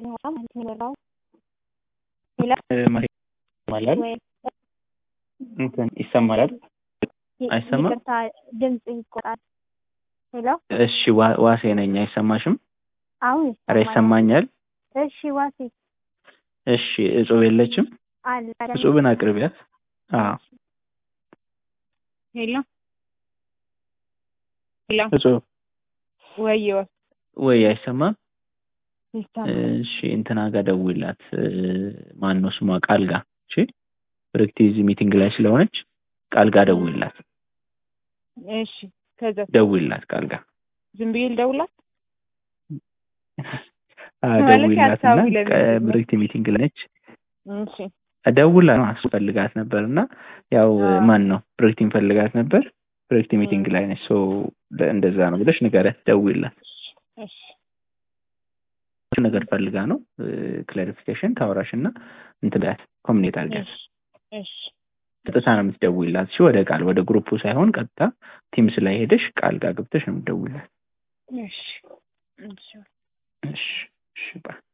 ሆና ማለት ነው የበራው ሌላ ይሰማላል ወይ እንትን ይሰማላል አይሰማም? ይቅርታ ድምጽ ይቆጣል። ሄሎ እሺ ዋ- ዋሴ ነኝ አይሰማሽም አሁን ኧረ ይሰማል። ይሰማኛል እሺ ዋሴ እሺ እጹብ የለችም አለ እጹብን አቅርቢያት አዎ ሄሎ ሄሎ እጹብ ወዮ ወይ አይሰማም ይሰማል። እሺ እንትና ጋር ደውላት ማን ነው ስሟ ቃል ጋር እሺ ብርክቲዝ ሚቲንግ ላይ ስለሆነች ቃል ጋር ደውላት እሺ ከዛ ደውላት ቃል ጋር ዝም ብዬ ልደውላት አዎ፣ ማለት ደውላት እና ሀሳቡ ለምንድን ነው? ብርክቲ ሚቲንግ ላይ ነች እሺ ደውላ ነው አስፈልጋት ነበር እና ያው አዎ። ማን ነው ብሬክቲን ፈልጋት ነበር ብሬክቲ ሚቲንግ ላይ ነች ሶ እንደዛ ነው ብለሽ ንገሪያት ደውይላት እሺ ነገር ፈልጋ ነው ክላሪፊኬሽን ታወራሽ እና እንትን በያት ኮሚኒኬት አድርጊያት እሺ እሺ ቀጥታ ነው የምትደውይላት እሺ ወደ ቃል ወደ ግሩፑ ሳይሆን ቀጥታ ቲምስ ላይ ሄደሽ ቃል ጋር ገብተሽ ነው የምትደውይላት እሺ እሺ እሺ እሺ ባይ